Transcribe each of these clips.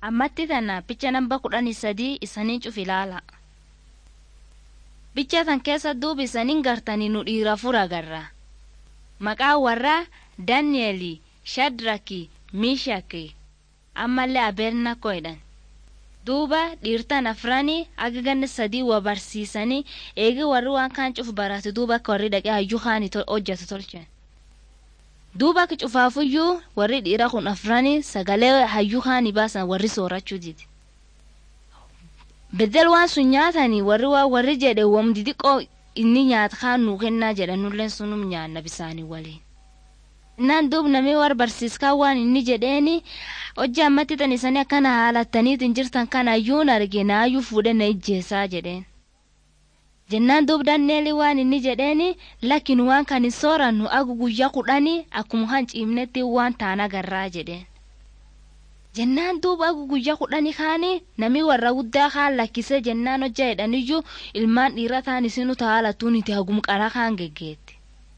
ammatti tana picha namba kudhanii sadii isanii cuf ilaala. Bicha tan keessa duuba isaniin gartanii nu dhiira fura agarra. Maqaa warraa Daani'eeli, Shadraki, Miishaki, ammallee Abernakoo jedhan. Duuba dhiirtan afranii aga ganna sadii wa barsiisanii eegi warri waan kaan cuf barate duuba akka warri dhaqee hayyuu kaanii hojjetu tolchan. Duuba akka cufaafuyyuu warri dhiira kun afranii sagalee hayyuu kaanii baasan warri soorachuu didi. Beddel waan sun nyaatanii warri waa warri jedhe wamdi xiqqoo inni nyaata kaan nuu kennaa jedhanulleen sunum nyaanna bisaanii waliin. Innaan duub namni war barsiiskaa waan inni jedheeni hojii ammatti tan isanii akkana haalattaniitiin jirtan kana ayyuun arge naayyuu fuudhe na ijjeessaa jedheen. Jennaan duub danneeli waan inni jedheeni lakkin waan kan hin soorannu agu guyyaa kudhanii akkuma kan ciimnetti waan taan agarraa jedheen. Jennaan duub agu guyyaa kudhanii kaanii namni warra guddaa kaan lakkisee jennaan hojjaa jedhaniyyuu ilmaan dhiira taan isinu taalatuun itti hagum qaraa kaan geggeetti.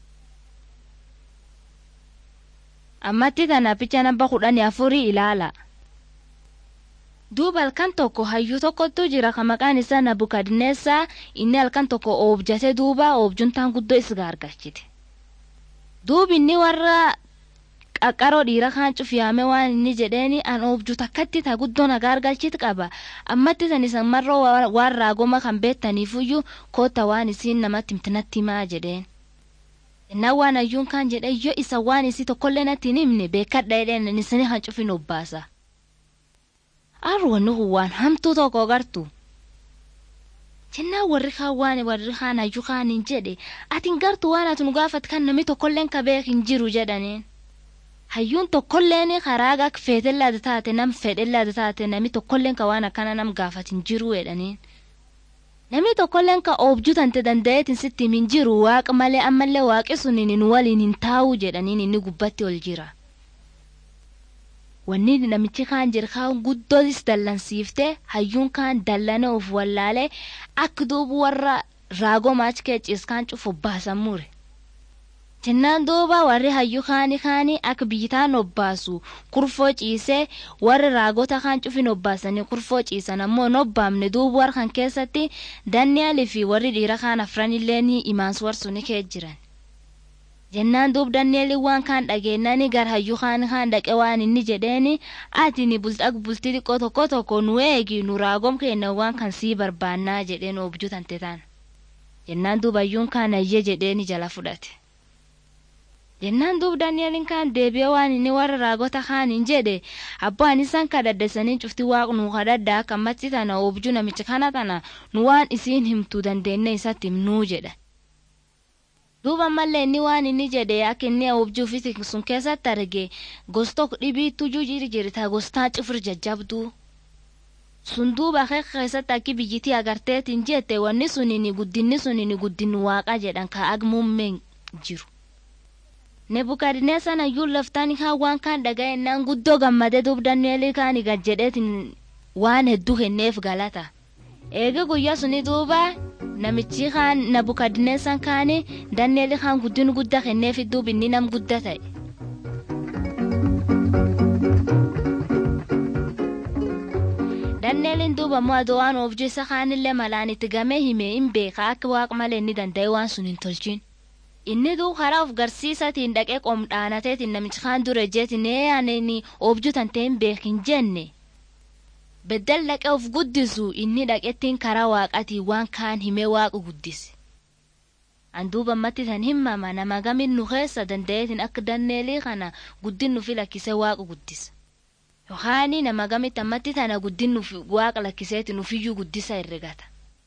ammatti tana picha namba kudhanii afurii ilaala. Duuba halkan tokko hayyuu tokkotu jira ka maqaan isaa Nabukadneessaa inni halkan tokko oobjate duuba oobjuntaan guddoo isa gargalchite. Duubi inni warra qaqqaroo dhiira kaan cufiyaame waan inni jedheeni an oobju takkatti ta guddoo na gargalchit qaba ammatti tan isan marroo waan raagoma kan beettaniifuyyuu koota waan isiin namatti himtinatti himaa jedheen. Innaan waan hayyuun kaan jedhe yoo isa waan isii tokkollee natti hin himne beekadha jedheen isanii kan cufin obbaasa. Arwanni kun waan hamtuu tokko gartu. Jennaan warri kaan waan warri kaan hayyuu kaan hin jedhe atiin gartu waan ati nu gaafat kan namni tokkolleen ka beek hin jiru jedhaniin. Hayyuun tokkolleen karaa gaa feetellaada taate nam fedhellaada taate namni tokkolleen ka waan akkana nam gaafat hin jiru jedhaniin. Namni tokkolleen ka oobjuu tante danda'eetiin sitti hin jiru waaqa malee ammallee waaqi suniin nu waliin hin taa'u jedhaniin inni gubbatti ol jira. Wanni namichi kaan jira kaan guddootis dallansiifte hayyuun kaan dallane of wallaalee akka duubu warra raagoo maachikee ciiskaan cufu obbaasan mure. Jennaan duuba warri hayyuu kaanii kaanii akka biyyitaan obbaasu kurfoo ciisee warri raagota kaan cufin obbaasanii kurfoo ciisan ammoo hin obbaamne duuba warra kan keessatti Daani'aalii fi warri dhiira kaan afranillee ni imaansu warsu ni kee jiran. Jennaan duub Daani'eelii waan kaan dhageenyanii gara hayyuu kaan kaan dhaqe waan inni jedheeni ati ni bultii bultii xiqqoo tokko tokko nu eegi nu raagom kenna waan kan sii barbaannaa jedheen oobjuu tante taan. Jennaan duuba hayyuun kaan ayyee jedheeni jala fudhate. jennaan duub daani'eliin kaan deebi'ee waan inni warra raagota kaaniin jedhe abbaan isaan kadhaddesanii cufti waaq nu kadhadda akka ammatti tana oobjuu namicha kana tana nu waan isiin himtuu dandeenne isatti himnuu jedha. duuba ammallee inni waan inni jedhe akka inni oobjuu fi sun keessatti arge gosta dhibiitu jujjiri jirta gostaa cifir jajjabduu. sun duuba keessatti akki biyyitii agarteetiin jette wanni suniin guddinni suniin guddinni waaqa jedhan ka agmuummeen jiru. Nebukadneessan hayyuun laftaan kaan waan kaan dhaga'ennaan guddoo gammadee duub Daani'eelii kaan gad jedheetiin waan hedduu kenneef galata. Eega guyyaa suni duuba namichi kaan Nebukadneessan kaani Daani'eelii kaan guddin guddaa kenneef duub inni nam guddaa ta'e. Daani'eeliin duuba immoo adoo waan oobjuu isa kaanillee malaan itti gamee himee hin beeka akka waaqa malee inni danda'e waan sun hin tolchin. inni duu karaa of garsiisatiin dhaqee qomdhaanateetiin namichi kaan dura jeetiin eeyaanini oobjuu tantee hin beekin jenne beddel dhaqee of guddisu inni dhaqettiin karaa waaqatiin waan kaan himee waaqa guddise. Anduuba ammatti tan himama nama gamin nu keessa danda'eetiin akka danneelii kana guddin nufi lakkisee waaqa guddisa. Yookaan nama gamitti ammatti tana guddin nufi waaqa lakkiseetiin nufiyyuu guddisa herregata.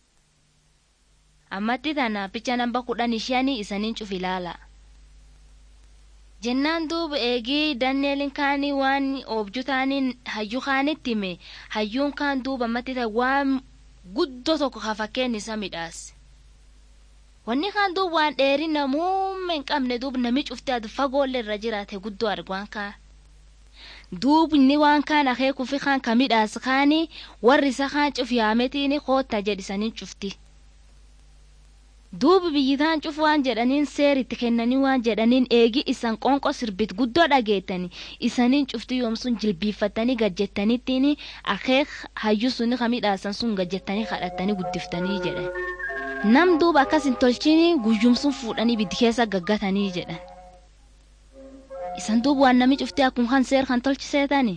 ammatti tana picha namba kudhan shanii isaniin cuf ilaala. Jennaan duuba eegii Daani'eeliin kaanii waan oobjuu taaniin hayyuu kaanitti hime hayyuun kaan duuba ammatti ta'e waan guddoo tokko ka fakkeen isa midhaase. Wanni kaan duuba waan dheerina muummee hin qabne duuba nami cuftee ati fagoollee irra jiraate guddoo argaan kaan. Duubni waan kaan akeekuufi kaan ka midhaas kaanii warri isa kaan cuf yaametiin koota jedhisanii cufti. duuba biyyitaan cufu waan jedhaniin seeritti kennanii waan jedhaniin eegi isan qonqo sirbit guddoo dhageettani isaniin cufti yoomsun jilbiiffattanii gajjettaniittiin akeek hayyuu suni kamidhaasan sun gajjettanii kadhattanii guddiftanii jedhan nam duuba akkas hin tolchini guyyumsun fuudhanii biddi keessa gaggatanii jedhan isan duuba waan nami cufti akkuma kan seer kan tolchiseetani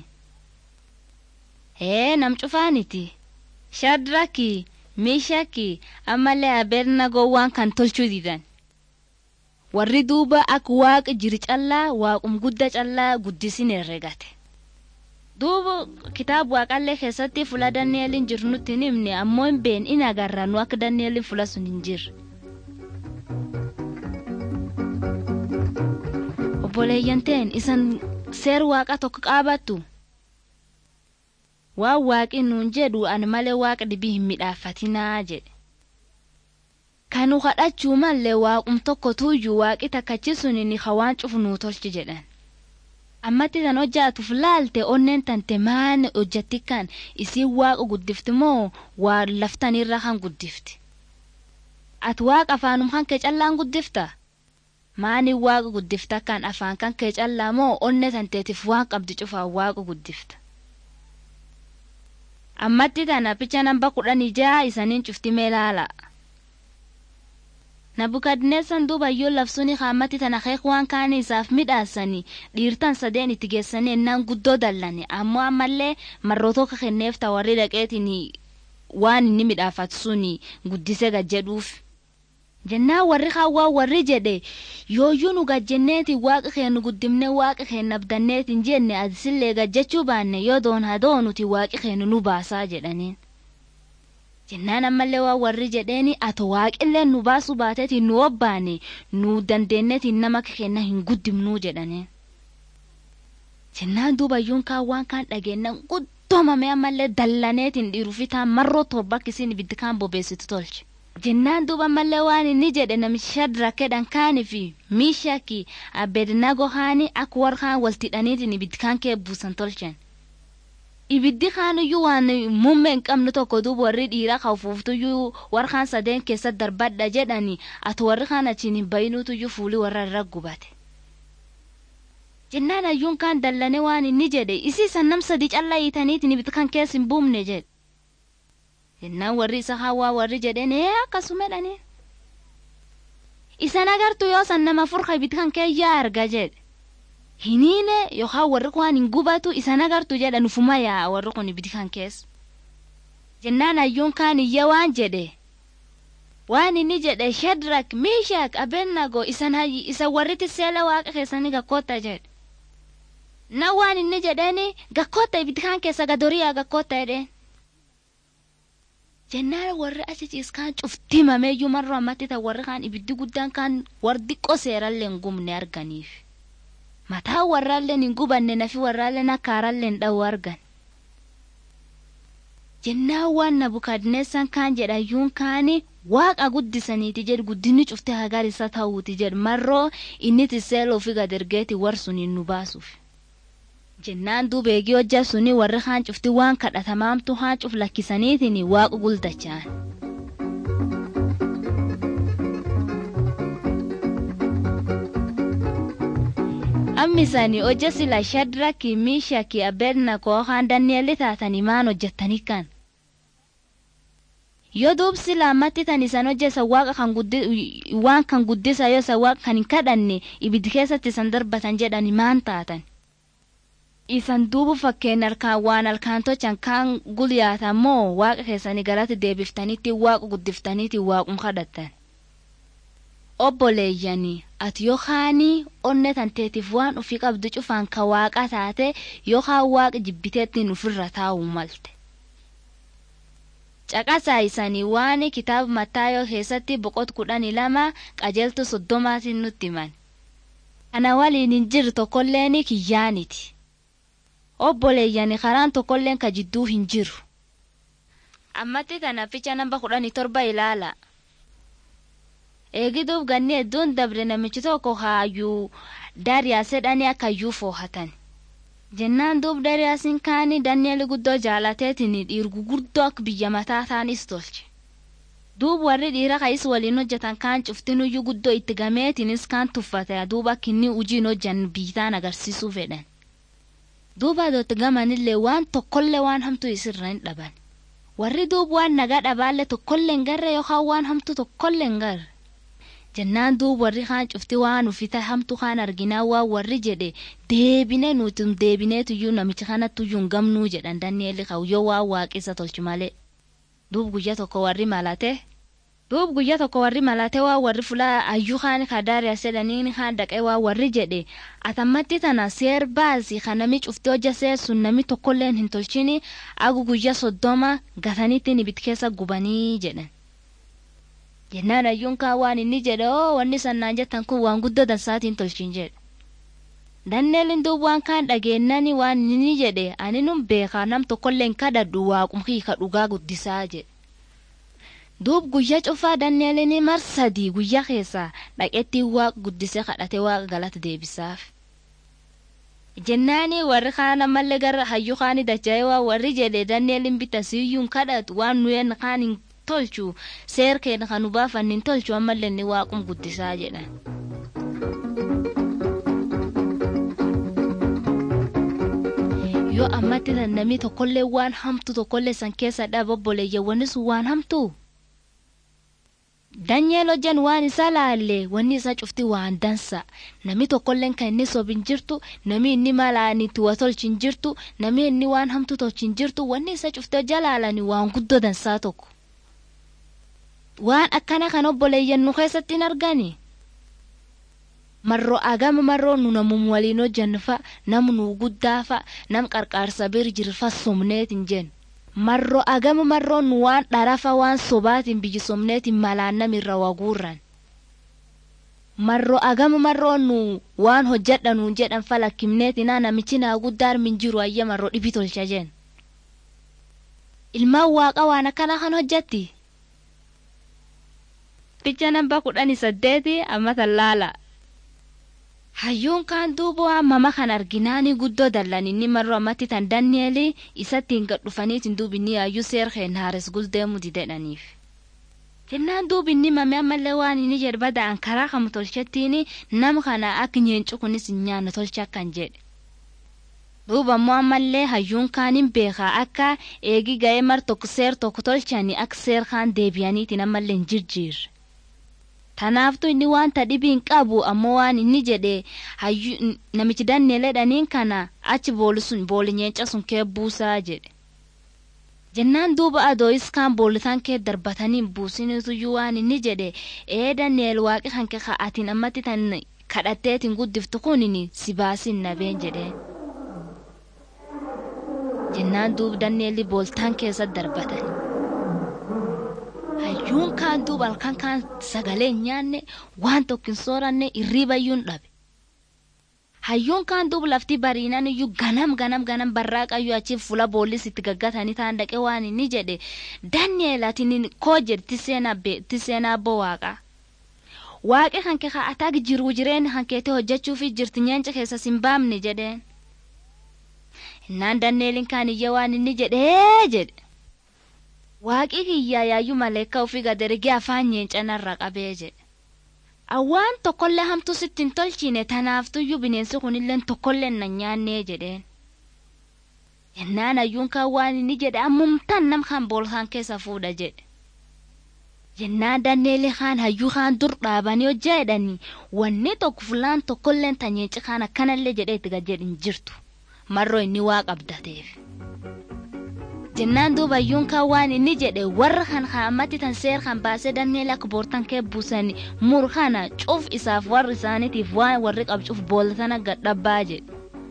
hee nam cufaaniti shadraki meeshaki ammallee abernagoo waan kan tolchuu didan warri duuba akka waaqa jiri callaa waaqum gudda callaa guddisin herregate duuba kitaaba waaqallee keessatti fula danieelin jiru nutti hin himne ammoo hin been in agarra nu akka danieelin fula sun hin jirre obboleeyyanteen isan seer waaqa tokko qaabattu waan waaqi nuun jedhu ani malee waaqa dhibii hin midhaafatinaa jedhe kanu kadhachuu mallee waaqum tokko tuuyyuu waaqi takkachi suni ni hawaan cufu nuu tolchi jedhan ammatti tan hojjaatuuf laalte onneen tante maani hojjatti kan isiin waaqa guddifti moo waa laftanirra kan guddifti ati waaqa afaanum kan kee callaan guddifta maani waaqa guddifta kan afaan kan kee callaa moo onne tanteetiif waan qabdi cufaan waaqa guddifta ammatti tana picha namba kudhanii jaha isaniin cufti mee laala nabukadneessan duuba yoo labsuuni haammatti tana keek waan kaanii isaaf midhaasanii dhiirtan sadeen itti geessanii ennaan guddoo dallane ammoo ammallee marrootoo ka kenneef ta warri dhaqeetiin waan inni midhaafatu suni guddise gajjedhuuf jennaan warri kaawwaa warri jedhe yooyyuu nu gajjenneeti waaqa keenu guddimne waaqa keenya abdanneetiin jenne adisillee gajjechuu baanne yoo doon hadoo nuti waaqi keenu nu baasaa jedhaniin jennaan ammallee waan warri jedheeni ato waaqillee nu baasuu baateetiin nu obbaane nu dandeenyeetiin nama keenya hin guddimnuu jedhaniin jennaan duubayyuun kaan waan kaan dhageennan guddoomame ammallee dallaneetiin dhiirufitaan marroo torba akkisiin ibiddi kaan bobeessitu tolche. jennaan duuba mallee waan inni jedhe namichi shadrakedhan kaanii fi miishaki abednago haani akka warra kaan waltidhaniitiin ibiddi kaan kee buusan tolchan ibiddi kaanuyyuu waan muummee hin qabne tokko duuba warri dhiiraa kaufuuftuyyuu warra kaan sadeen keessa darbadha jedhani ati warri kaan achiin hin bayinuutuyyuu fuulii warra irra gubate jennaan ayyuun kaan dallane waan inni jedhe isii san nam sadi callaa hiitaniitiin ibiddi kan keessa hin buumne jedhe jennaan warri isa hawaa warri jedheen ee akkasumedhani isan agartu yoo san nama furka ibiddi kan keeyyaa arga jedhe hiniine yookaan warri kun hin gubatu isan agartu jedha nufuma yaa warri kun ibiddi kan keessa jennaan ayyuun kaan iyya waan jedhe waan inni jedhe shadrak miishak abennago isan isa warriti seela waaqa keessanii gakkoota jedhe na waan inni jedheeni gakkoota ibiddi kan keessa gadoriyaa gakkoota jedheen jennaan warri achi ciiskaan cufti mameeyyuu marroo ammatti ta'e warri kaan ibiddi guddaan kaan warri xiqqoo seerallee hin gubne arganiif mataa warraallee hin gubanne nafi warraallee akkaarallee hin dha'u argan jennaan waan nabukadneessan kaan jedhayyuun kaani waaqa guddisaniiti jedhu guddinni cufti hagar isa ta'uuti jedhu marroo inni tiseeloo fi gadergeeti war suniin nu baasuuf. jennaan duuba eegii hojja suni warri haan cufti waan kadhatamaamtu haan cuf lakkisaniitiin waaqa guldachaan. ammisani hojja sila shadraki miishaki abednakoo haan danniyeelli taatanii maan hojjettanii kan. yoo duub sila ammatti tan isan hojjesa waaqa kan waan kan guddisa yoo isa waaqa kan hin kadhanne ibiddi keessatti isan darbatan jedhani maan taatan. isan duubu fakkeen harkaan waan harkaan tochan kaan gulyaatan moo waaqa keessanii galatti deebiftaniitti waaqa guddiftaniitti waaqum kadhattan. Obboleeyyanii ati yookaanii onne tanteetiif waan ofii qabdu cufaan ka waaqa taate yookaan waaqa jibbiteettiin ofirra taa'u malte. Caqasaa isanii waan kitaaba Mattaayoo keessatti boqot kudhanii lama qajeeltu soddomaatiin nutti himan. Kana waliin hin jirre tokkolleen kiyyaaniti. obboleeyyani karaan tokkolleen ka jidduu hin jiru. Ammatti tana ficha namba kudhanii torba ilaala. Eegiduuf ganni hedduun dabre namichi tokko haayyuu Daariyaas jedhanii akkayyuu foohatan. Jennaan duub Daariyaasiin kaanii Dani'eel guddoo jaalateetiin dhiirgu guddoo akka biyya mataa taanis tolche. duub warri dhiira ka'is waliin hojjetan kaan cuftinuyyuu guddoo itti gameetinis kaan tuffate duuba kinni ujiin hojjan biitaan agarsiisuu fedhan duuba dootti gamanillee waan tokkollee waan hamtuu isirra hin dhaban warri duub waan nagaa dhabaallee tokkollee hin garre yookaan waan hamtuu tokkollee hin garre jennaan duub warri kaan cufti waan ufita hamtuu kaan arginaa waan warri jedhe deebine nuti deebineetuyyuu namicha kanattuyyuu hin gamnuu jedhan danni'eelli kawyoo waan waaqessa tolchu malee duub guyya tokko warri malate duub guyya tokko warri malate waa warri fula ayyuu kaan kadaariya sedhaniin kaan dhaqee waa warri jedhe atammatti tana seer baasi kan nami cufti hojja seessun nami tokkolleen hin tolchini agu guyya soddoma gatanitti ibid keessa gubanii jedhan jennaan ayyuun kaan waan inni jedhe oo wanni sannaan jettan kun waan guddoo dansaatiin tolchin jedhe danneelin duub waan kaan dhageennani waan inni jedhe ani nun beekaa nam tokkolleen kadhadhu waaqumkii ka dhugaa guddisaa jedhe duub guyya cufaa danneelini mar sadii guyya keessaa dhaqetti waaq guddise kadhate waaqa galata deebisaaf jennaani warri kaan ammallee gara hayyu kaani dacha'ee waa warri jedhe danneelin bita siyyuun kadhatu waan nuyen kaan hin tolchu seer keenya kan nu baafanni hin tolchu ammallee inni waaqum guddisaa jedhan. yoo ammatti tan namni tokkollee waan hamtu tokkollee san keessa dhabobboleeyya wanni sun waan hamtu danyeel hojjan waan isa laalle wanni isa cufti waan dansa nami tokkolleen kan inni sobin jirtu nami inni malaani tuwa tolchin jirtu nami inni waan hamtu tolchin jirtu wanni isa cufti hojja laalani waan guddoo dansaa tokko waan akkana kan obboleeyyan nu keessatti hin argani marroo agama marroo nu namum waliin hojjanfa nam nu guddaafa nam qarqaarsa bir jirfa somneetin jen marroo agama marroo nu waan dharafa waan sobaatin biyyi somneetin malaan namirra waguurran marroo agama marroo nu waan hojjadha nuun jedhan falakkimneetinaa namichi naa guddaar min jiru ayya marroo dhibi tolcha jen ilmaan waaqa waan akkana kan hojjatti picha namba kudhani saddeeti ammatan laala hayyuun kaan duuba mama kan arginaani guddoo dallan inni marroo ammatti tan danni'eeli isattiin gad dhufaniitiin duubinni hayyuu seer keen haares guldeemu didedhaniif jennaan duubinni mame ammallee waan inni jedhe bada'an karaa kamu tolchettiin nam kana akka nyeencu kunis hin nyaanne tolcha akkan jedhe duuba ammoo ammallee hayyuun kaaniin beekaa akka eegi ga'ee mar tokko seer tokko tolchanii akka seer kaan deebi'aniitiin ammallee hin jirjiirre. tanaaftu inni wanta dhibiin qabu ammoo waan inni jedhe namichi danneeledhaniin kana achi booli sun booli nyeenca sun kee buusaa jedhe jennaan duuba adooyis kaan boolitaan kee darbataniin buusiniituyyuu waan inni jedhe ee danneel waaqi kan kee ka'atiin ammatti tan kadhatteetiin guddiftu kunin si baasin nabeen jedheen jennaan duuba danneelli booltaan keessa darbatan. hayyuun kaan duuba halkan kaan sagalee hin nyaanne waan tokko hin sooranne irriibayyuun dhabe. Hayyuun kaan duuba lafti bariinan iyyuu ganam ganam ganam barraaqayyuu achiin fuula boollis itti gaggatanii taan dhaqee waan inni jedhe Dani'eel ati koo jedhe tiseenaa abboo waaqaa. Waaqi kan kee ka'ataa jiruu jireenya kan keetii hojjechuuf jirti nyeenca keessa sin baamne jedheen. Innaan Dani'eelin kaan iyya waan inni jedhee jedhe. waaqi kiyyaa yaayyuu maleekka ofii gadarigee afaan nyeencanarra qabee jedhe awwaan tokkollee hamtuu sitti hin tolchine tanaaftuyyuu bineensi kunillee tokkollee na nyaannee jedheen yennaan ayyuun kan waan inni jedhe ammumtaan nam kan boolkaan keessa fuudha jedhe yennaan danneeli kaan hayyuu kaan dur dhaabanii hojjaa jedhanii wanni tokko fulaan tokkolleen tanyeenci kaan akkanallee jedhee itti gajjedhin jirtu marroo inni waa qabdateef. jennaan duuba ayyuun kan waan inni jedhe warra kan haammatti tan seer kan baasee danneel akka boortan kee buusani mur kana cuf isaaf warri isaaniitiif waan warri qabcuuf boolatana gadhabbaa jedhe.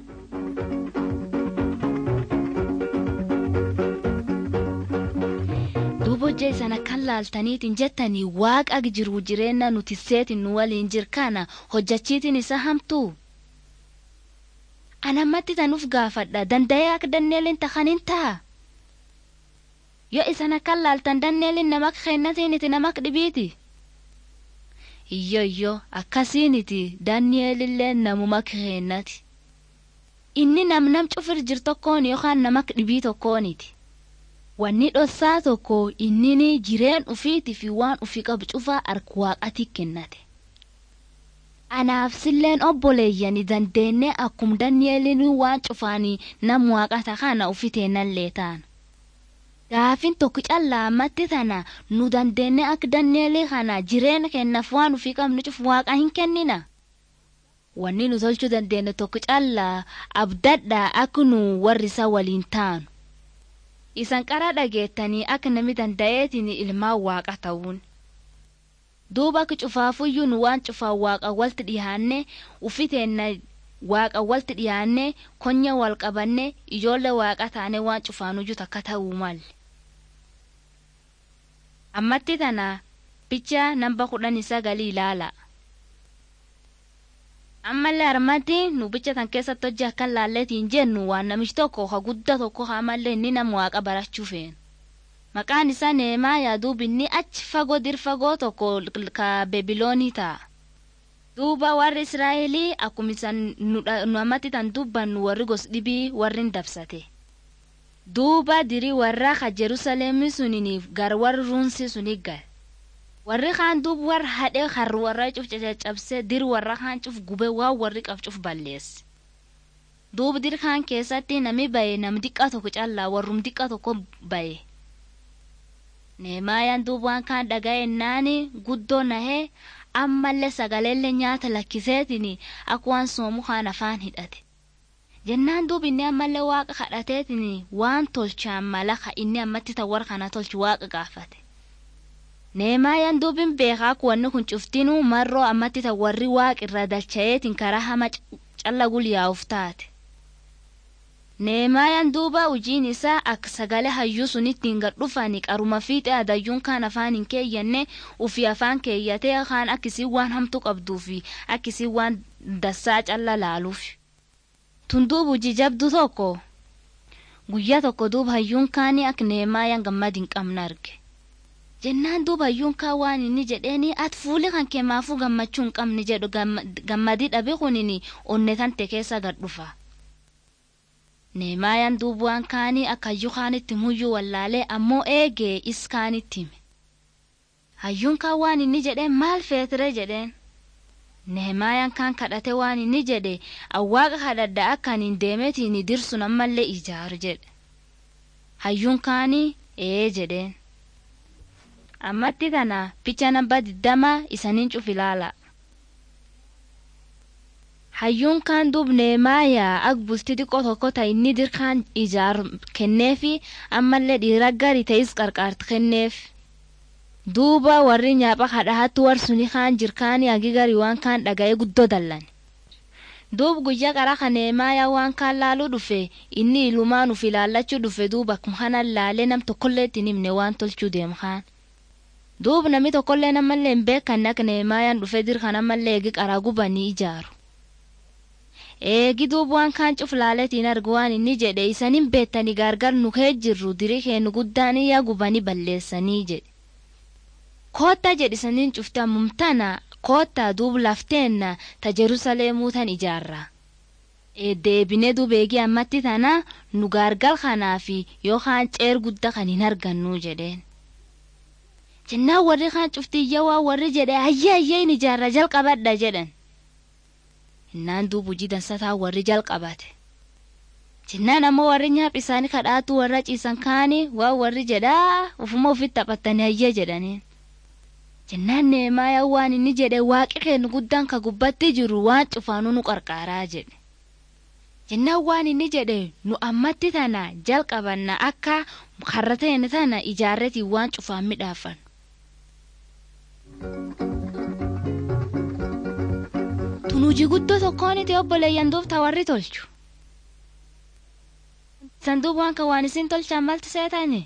duuba hojjaa isana kan laaltaniitiin jettanii waaqa jiru jireenya nuti seetin nu waliin jir kana hojjachiitiin isa hamtuu. anammatti tanuuf gaafadha danda'ee akka danneeliin takkaniin ta'a. yoo isan akkan laaltan danneelin namak kennatiniti namak dhibiiti iyyo iyyo akkasiiniti danneelillee namumak kennati inni nam nam cufir jir tokkoon yookaan namak dhibii tokkooniti wanni dhossaa tokko innini jireen ufiitii fi waan ufii qabu cufaa harka waaqatii kennate. Anaaf silleen obboleeyyani dandeenye akkum Dani'eeliin waan cufaanii nam waaqata kana ufiteenallee taana. Gaafin tokko callaa ammatti tana nu dandeenye akka Dani'eelii kana jireenya kennaaf waan ufii qabnu cufu waaqa hin kennina. Wanni nu tolchuu dandeenye tokko callaa abdadhaa akka nu warri isa waliin taanu. Isan qara dhageettanii akka nami danda'eetiin ilmaan waaqa ta'uun. duuba akka cufaafuyyuu nu waan cufaan waaqa walti dhiyaanne ufiteenna waaqa walti dhiyaanne konya wal qabanne ijoollee waaqa taane waan cufaanuyyuu takka ta'uu malle. ammatti tana picha namba kudhan sagalii ilaala. ammallee harmatti nu bicha tan keessatti hojii akka laalleetiin jennu waan namichi tokko ha guddaa tokko hamallee inni nama waaqa barachuu feena. maqaan isaa neemaayaa duubinni achi fagoo dir fagoo tokko ka bebiloonii ta'a. duuba warri israa'elii akkuma isan nu ammatti tan dubbannu warri gos dhibii warri dabsate. duuba dirii warra ka jerusalemii suniniif gar warri ruunsi suni gal. warri kaan duub warra hadhee harri warra cuf caccabsee dir warra kaan cuf gube waan warri qab cuf balleesse. duuba dir kaan keessatti nami baye nam diqqa tokko callaa warrum diqqa tokko baye. Neemaayaan duuba waan kaan dhaga'ennaani guddoo nahee ammallee sagaleellee nyaata lakkiseetiin akka waan soomu kaan afaan hidhate. Jennaan duuba inni ammallee waaqa kadhateetiin waan tolchaan mala ka inni ammatti tawwar kana tolchu waaqa gaafate. Neemaayaan duubin beekaa akka wanni kun cuftinuu marroo ammatti tawwarri waaqa irra dalcha'eetiin karaa hama calla gulyaa'uuf taate. Neemaayaan duuba hojiin isaa akka sagalee hayyuu sunittiin gad dhufanii qaruma fiixee adayyuun kaan afaan hin keeyyanne ufii afaan keeyyatee kaan akkisii waan hamtuu qabduu fi akkisii waan dassaa calla laaluuf. Tun duuba hojii jabdu tokko guyyaa tokko duuba hayyuun kaanii akka neemaayaan gammad hin qabne arge. Jennaan duuba hayyuun kaan waan inni jedheeni ati fuuli kan keemaafuu gammachuu hin qabne jedhu gammadii dhabe kunini onne tante keessa gad dhufa. Neemaayaan duuba waan kaanii akka hayyuu kaanitti muyyuu wallaalee ammoo eegee is kaanitti hime. Hayyuun kaan waan inni jedheen maal feetire jedheen. Neemaayaan kaan kadhate waan inni jedhe awwaaqa kadhadha akka hin deemetiin dirsu ammallee ijaaru jedhe. Hayyuun kaanii ee jedheen. Ammatti tana picha namba diddama isaniin cuf ilaala. hayyuun kaan duub neemaayaa ak bultii xiqqoo tokko ta inni dirkaan ijaaru kenneefi ammallee dhiira gari ta'is qarqaarti kenneef. duuba warri nyaapha kadhahattu warsuni kaan jirkaanii agi gari waan kaan dhaga'ee guddoo dallan. duub guyyaa qara ka neemaayaa waan kaan laaluu dhufe inni ilumaan uf ilaallachuu dhufe duuba akkuma kanan laalee nam tokkollee ittiin himne waan tolchuu deemu kaan. duub namni tokkollee namallee hin beekanne akka neemaayaan dhufe dirkan ammallee eegi qaraa gubanii ijaaru. eegi duuba waan kaan cuf laaletiin argu waan inni jedhe isanin beettanii gargar nu kee jirru dirii keenu guddaan yaa gubanii balleessanii jedhe. Koottaa jedhisaniin cufte ammumtana koottaa duuba lafteenna ta Jerusalemuu tan ijaarra. Deebinee duuba eegii ammatti tana nu gargar kanaafi yookaan ceer guddaa kan hin argannu jedheen. Jennaan warri kaan cufti waa warri jedhe ayyee ayyee hin ijaarra jalqabadha jedhan. Innaan duuba hojii dansataa warri jalqabate. Jennaan ammoo warri nyaaphi isaanii kadhaatu warra ciisan kaanii waan warri jedhaa ufuma ofitti taphatanii ayyee jedhaniin. Jennaan neemaayaa waan inni jedhe waaqi kennu guddaan ka gubbatti jiru waan cufaanuu nu qarqaaraa jedhe. Jennaan waan inni jedhe nu ammatti tana jalqabanna akka karra ta'e tana ijaarretiin waan cufaan midhaafan. Tunuuji guddoo tokkoon itti obboleeyyan duubta warri tolchu. Sanduuq waan kan waan isin tolchan malti seetani?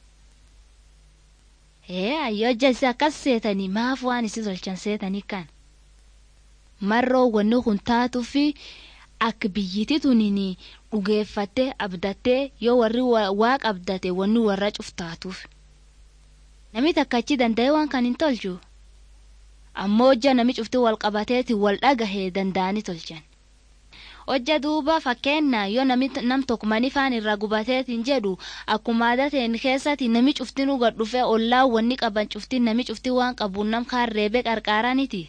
Ee ayyoo jalsi akkas seetanii maaf waan isin tolchan seetanii kan? Marroo wanni kun taatuu fi akka biyyiti tunini dhugeeffattee abdattee yoo warri waaqa abdate wanni warra cuftaatuuf. Namni takka achi danda'ee waan kan hin tolchu. ammoo hojja nami cufti wal qabateeti wal dhagahee danda'anii tolchan. hojja duuba fakkeenna yoo nami nam tokko manifaan irra gubateetiin jedhu akkuma aadateen keessatti nami cuftinuu gad dhufee ollaa wanni qaban cuftin nami cufti waan qabuun nam kaan reebee qarqaaraniti.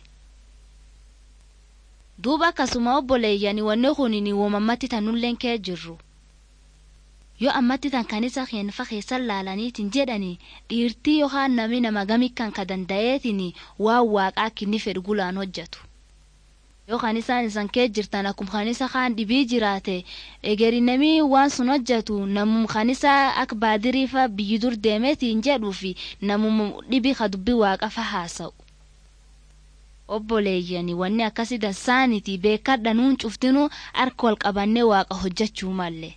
duuba akkasuma obboleeyyani wanni kunin woomammatti tanulleen kee jirru. yoo ammatti tan kan isa keenfa keessan laalaniitiin jedhani dhiirtii yookaan nami nama gamikkan ka danda'eetiin waan waaqaa kinni fedhu gulaan hojjetu. yoo kan isaan isan kee jirtan akkuma kan isa kaan dhibii jiraate egeri namii waan sun hojjetu namum kan isa akka baadiriifa biyyi dur deemeetiin jedhuu fi namum dhibii ka dubbii waaqafa haasa'u. obboleeyyani wanni akkasii dansaaniti beekadha nuun cuftinuu harka wal qabannee waaqa hojjechuu malle.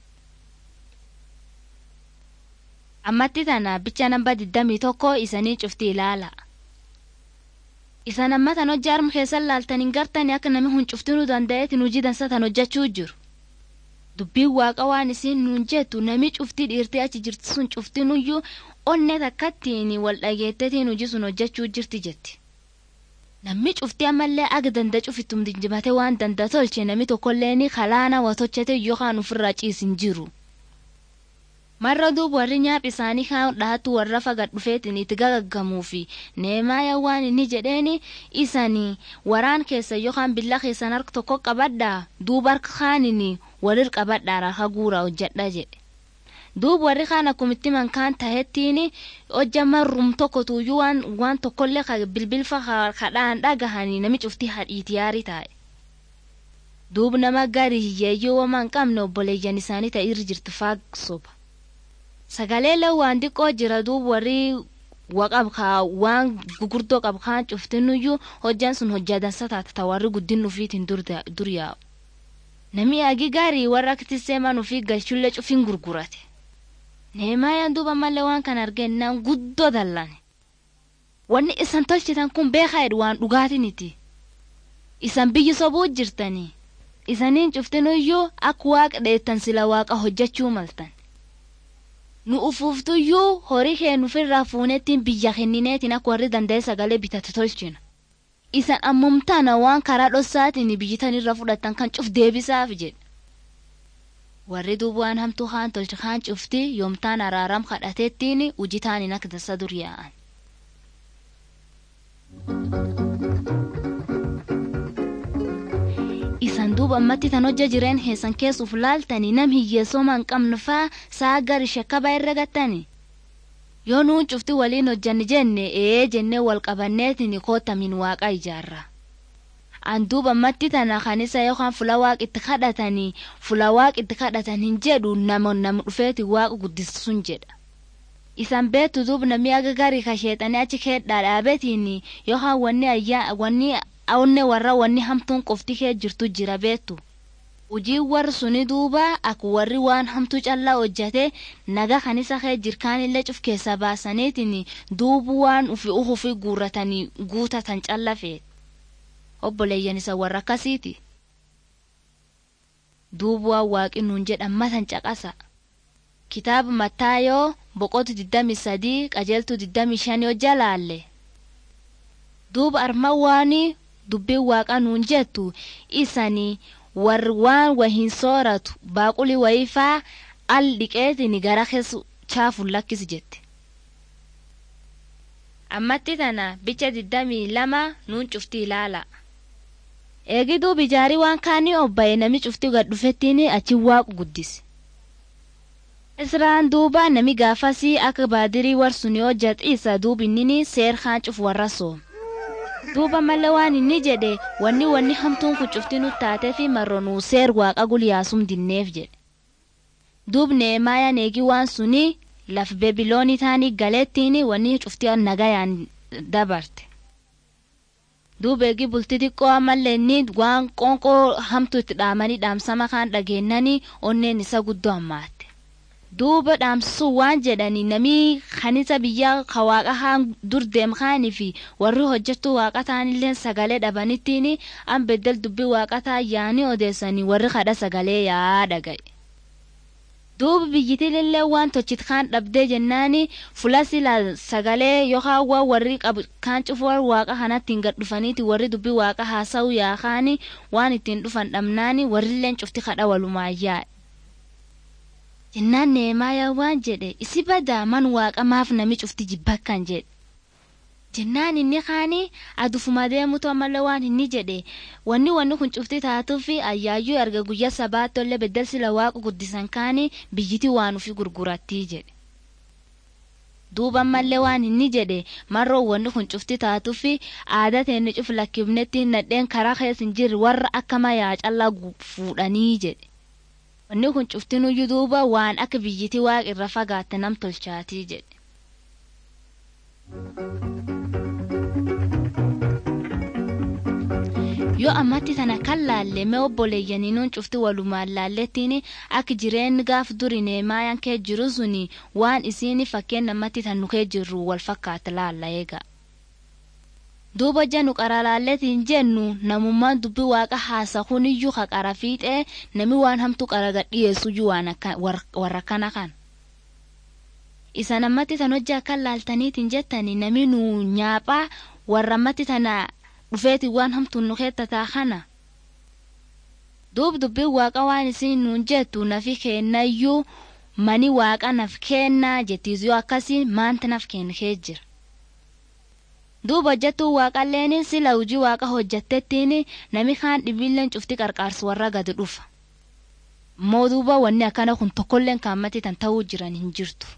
ammatti tana bicha namba digdamii tokko isanii cufti ilaala. isan amma tan hojii harma keessan laaltaniin gartanii akka namni hun cuftinuu danda'eetiin hojii dansa tan hojjechuu jiru. dubbiin waaqa waan isiin nuun jettu nami cuftii dhiirtee achi jirti sun cuftinuyyuu onne takkattiin wal dhageettetiin hojii sun hojjechuu jirti jetti. namni cuftii ammallee aga danda cufittum dinjimate waan danda tolche nami tokkolleen kalaana watochete yookaan ofirraa ciisin jiru. marra duub warri nyaap isaanii kaan dhaatu warra fagad dhufeetiin itti gagaggamuu fi neemaaya waan inni jedheeni isanii waraan keessa yookaan billa keessan harka tokko qabadhaa duuba harka kaanini walir qabadhaa harka guuraa hojjedha jedhe. duub warri kaan akkumitti mankaan tahettiin hojja marrum tokko tuuyyuu waan waan tokkollee ka bilbilfa kadhaan dhagahanii nami cuftii hadhiiti yaarii taa'e. duub nama gari hiyyeeyyuu waan hin qabne obboleeyyan isaanii ta'irra jirtu faagsoba. sagalee lawwaan xiqqoo jira duub warri waqab kaa waan gugurdoo qab kaan cuftinuyyuu hojjaan sun hojjaa dansa taata ta warri guddin ufiitiin dur yaa'u. Nami agi gaarii warra akti seeman ufii galchullee cufin gurgurate. Neemaayaan duuba mallee waan kan argennaan guddoo dallane. Wanni isan tolchitan kun beekaa jedhu waan dhugaatiniti. Isan biyyi sobuu jirtanii. Isaniin cuftinuyyuu akka waaqa dheettan sila waaqa hojjechuu maltan. nu ufuuftuyyuu horii kee nufirraa fuunettiin biyya kennineetiin akka warri danda'e sagalee bitate tolchina. Isan ammumtaana waan karaa dhossaatiin biyyitanirra fudhatan kan cuf deebisaaf jedhe. Warri duuba waan hamtuu kaan tolche kaan cufti yoomtaan araaram kadhateettiin hojitaaniin akka tasa dur yaa'an. isan duuba ammatti tan hojja jireen heessan keessuuf laaltanii nam hiyyeessoma hin qabne faa saa gari shakkaba irra gattani yoo nuun cufti waliin hojjanni jenne ee jennee wal qabanneetiin kootamin waaqa ijaarra an duuba ammatti tana kanisa yookaan fula waaq itti kadhatanii fula waaq itti kadhatan hin jedhu nama nam dhufeeti waaqa guddisuun jedha isan beetu duub namni aga garii kasheexanii achi keedhaa dhaabetiin yookaan wanni ayyaa wanni awne warra wanni hamtuun qofti kee jirtu jira beektu. Hujii warri suni duuba akka warri waan hamtuu callaa hojjate naga kanisa kee jirkaanillee cuf keessa baasaniitiin duubu waan ufi uhufi guurratanii guutatan calla feet. Obboleeyyan isa warra akkasiiti. Duubu waan waaqi nuun jedhan matan caqasa. Kitaaba Mattaayoo boqotu 23 qajeeltu 25 hojja laalle. Duuba arma waanii dubbiin waaqa nuun jettu isanii warri waan wahin sooratu baaquli wayifaa al dhiqeetiin gara keessa chaafuun lakkisi jette. Ammatti tana bicha digdamii lama nuun cufti ilaala. Eegi duubi ijaarii waan kaanii obbaye nami cufti gad dhufettiin achi waaqu guddise. Israa'aan duuba nami gaafasii akka baadirii warsun yoo jaxiisa duubinnini seer kaan cuf warra soom. duuba malee waan inni jedhe wanni wanni hamtuun kun cufti nu taatee fi marronuu seer waaqa gulyaasum dinneef jedhe. Duub neemaayaan eegi waan suni laf bebiloonii taanii galeettiin wanni cufti nagayaan dabarte. Duub eegi bulti xiqqoo ammallee inni waan qoonqoo hamtu itti dhaamanii dhaamsama kaan dhageennanii onneen isa guddoo ammaatte. duuba dhaamsisuu waan jedhani namii kanisa biyya ka waaqa haan dur deem kaanii fi warri hojjechuu waaqa taanillee sagalee dhabanittiin an beddel dubbii waaqa taa yaanii odeessanii warri kadha sagalee yaa dhagaye. duuba biyyitilillee waan tochit kaan dhabdee jennaani fula sila sagalee yookaan waan warri qabu kaan cufuu waaqa kanatti hin gad dhufaniiti warri dubbii waaqa haasa'u yaakaani waan ittiin dhufan dhabnaani warrilleen cufti kadha walumaayyaa. jennaan neemaayaa waan jedhe isi badaa man waaqa maaf nami cufti jibbakkan jedhe. jennaan inni kaani adufuma deemutu ammallee waan inni jedhe wanni wanni kun cufti taatuufi ayyaayyuu erga guyyaa sabaatollee beddel sila waaqa guddisan kaani biyyiti waan ufi gurgurattii jedhe. duuba ammallee waan inni jedhe marroo wanni kun cufti taatuufi aadaa teenni cuf lakkifnetti nadheen karaa keessa hin jirre warra akka mayaa callaa fuudhanii jedhe. wanni kun cuftinuyyuu duuba waan akka biyyiti waaqa irra fagaatte nam tolchaatii jedhe. yoo ammatti tana kan laalle mee obboleeyyaniinuun cufti walumaan laallettiin akka jireenyi gaaf duri neemaayaan kee jiru suni waan isiin fakkeen namatti tan nukee jirru wal fakkaata laalla eega. duuba jennu qara laalletiin jennu namummaan dubbi waaqa haasa kuniyyuu ka qara fiixee nami waan hamtu qara gadhiyeessuyyuu waan warra kana kan. isa namatti tan hojii akka laaltaniitiin jettani nami nu nyaaphaa warra ammatti tana dhufeeti waan hamtuun nu keettataa kana. duub dubbiin waaqa waan isin nuun jettu nafi kennayyuu mani waaqa naf kennaa jettiis yoo akkasii maanta naf kennee jira. duuba hojjettuu waaqalleen sila hojii waaqa hojjettettiin nami kaan dhibiilleen cufti qarqaarsu warra gadi dhufa. immoo duuba wanni akkana kun tokkolleen kaammatti tan ta'uu jiran hin jirtu.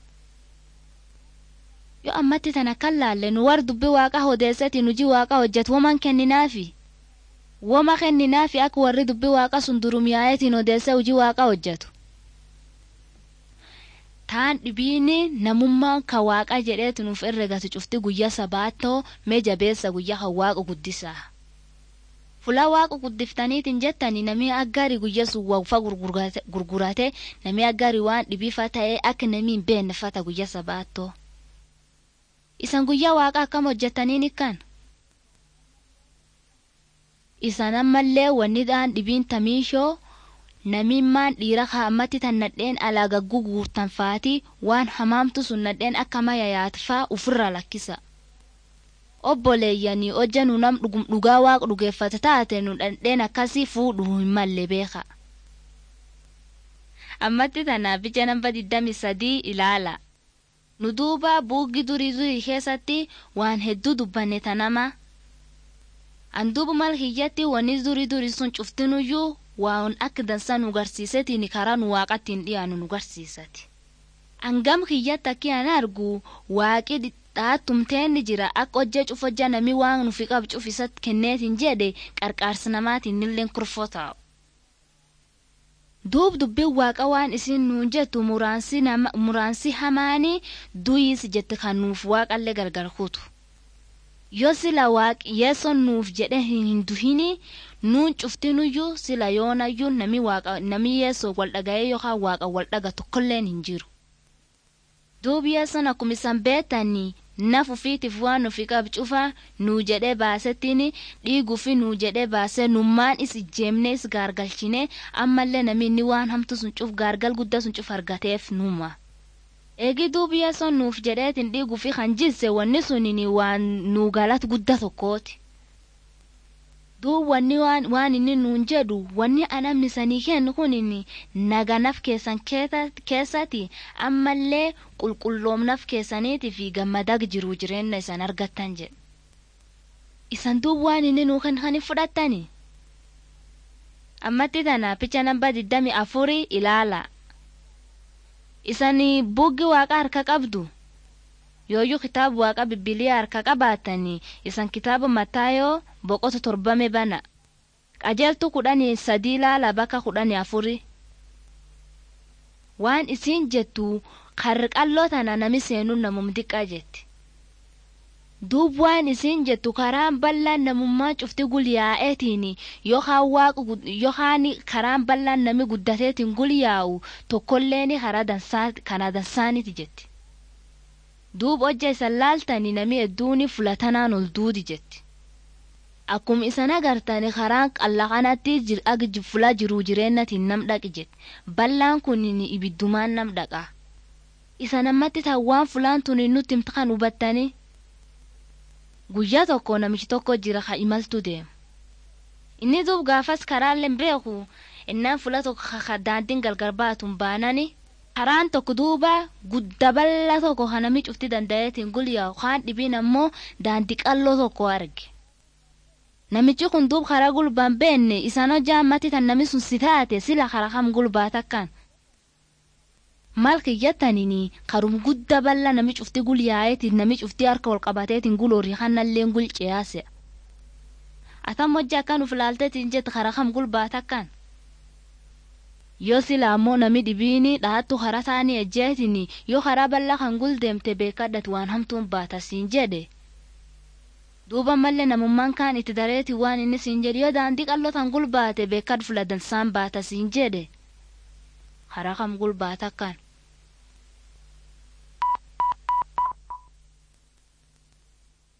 yoo ammatti tana kan laalle nu war dubbi waaqa odeessati nuji waaqa hojjetu woman kenninaafi woma kenninaafi akka warri dubbi waaqa sun durumiyaayetiin odeessa hojii waaqa hojjetu taan dhibiini namummaan ka waaqa jedheetu nuuf herregatu cufti guyya sabaattoo mee jabeessa guyya kan waaqa guddisaa fula waaqa guddiftaniitiin jettani namii aggaarii guyya sun wawfa gurgurate namii aggaarii waan dhibiifa ta'ee akka namii hin beennefata guyya sabaattoo isan guyyaa waaqa akkam hojjetaniin ikkan isan ammallee wanni dhaan dhibiin tamiishoo namimmaan dhiira kaammatti tan nadheen alaa gagguu guurtan faati waan hamaamtu sun nadheen akka maya yaatfaa ufirra lakkisa obboleeyyanii hojja nu nam dhugaa waaqa dhugeeffata taate nu dhandheen akkasii fuudhu hin malle beeka ammatti tanaaf ija namba digdami sadii ilaala nu duuba buuggi durii durii keessatti waan hedduu dubbanne tanama an duuba mal hiyyatti wanni durii durii sun cuftinuyyuu waan akka dansa nu garsiisetiin karaa nu waaqattiin dhiyaanu nu garsiisati angam hiyyatti akki an argu waaqi dhaattumteenni jira akka hojjee cufojja nami waan nufi qab cufisat kenneetiin jedhe qarqaarsi namaatiin illeen kurfoo taa'u duub dubbiin waaqa waan isin nuun jettu muraansi hamaanii duyiis jette kan nuuf waaqallee gargar kutu yoo sila waaqi yeesson nuuf jedhe hin duhini nuun cuftinuyyuu sila yoonayyuu nami waaqa nami yeessoo wal dhaga'ee yookaan waaqa wal dhaga tokkolleen hin jiru duub yeesson akkuma isan beetanii naf ufiitiif waan nufi qab cufa nuu jedhee baasettiin dhiiguufi nuu jedhee baasee nummaan is ijjeemnee is gaargalchine ammallee namni waan hamtu sun cuf gaargal guddaa sun cuf argateef numa. eegi duubi yeessoon nuuf jedheetiin dhiiguufi kan jilse wanni sunin waan nuu galat guddaa tokkooti. duub wanni waan inni nuun jedhu wanni anammisanii kennu kunin naganaf keessan keessatti ammallee qulqulloomnaf keessaniitii fi gammadag jiru jireenya isan argattan jedhe isan duub waan inni nuu kan kan fudhattani ammatti tana picha namba diddami afurii ilaala isan buggi waaqa harka qabdu yooyyuu kitaaba waaqa bibbiliyaa harka qabaatanii isan kitaaba mataayoo boqota torbame bana qajeeltu kudhanii sadii laala bakka kudhanii afuri waan isiin jettu qarqalloo tana nami seenuun namum diqqaa jetti duub waan isiin jettu karaan bal'aan namummaa cufti gulyaa'eetiin yookaan karaan bal'aan nami guddateetiin gulyaa'u tokkolleen kana dansaaniti jetti duub hojja isan laaltanii nami hedduuni fulatanaan ol duudi jetti akkuma isan agartani karaan qalla kanatti ag fulaa jiruu jireennatiin nam dhaqi jedhe ballaan kun ibiddumaan nam dhaqa isa namatti waan fulaan tun nutti himta kan hubattani guyyaa tokko namichi tokko jira ka imaltu deema inni duub gaafas karaallee beeku innaan fula tokko ka daandiin galgar baatun baanani karaan tokko duuba gudda bal'aa tokko kan namni cufti danda'eetiin gulyaa kaan dhibiin ammoo daandii qalloo tokko arge. Namichi kun duub karaa gulbaan beenne isaan hojjaa ammatti tan namni sun si taate sila karaa kam gulbaa takkaan. Maal kiyyattaniin karum gudda bal'aa nami cufti gulyaa'eetiin nami cufti harka wal qabateetiin guloorii kannallee gulceyaase. Atam hojjaa akkan uf laalteetiin jette karaa kam gulbaa takkaan. yoo sila ammoo nami dhibiini dhahattu karaa taanii ejjeetini yoo karaa bal'aa kan guldeemte beekadhati waan hamtuun baata siin jedhe duuba mallee namummaan kaan itti dareeti waan inni siin jedhe yoo daandii qalloo tan gulbaate beekad fula dansaan baata siin jedhe karaa kam gulbaata kan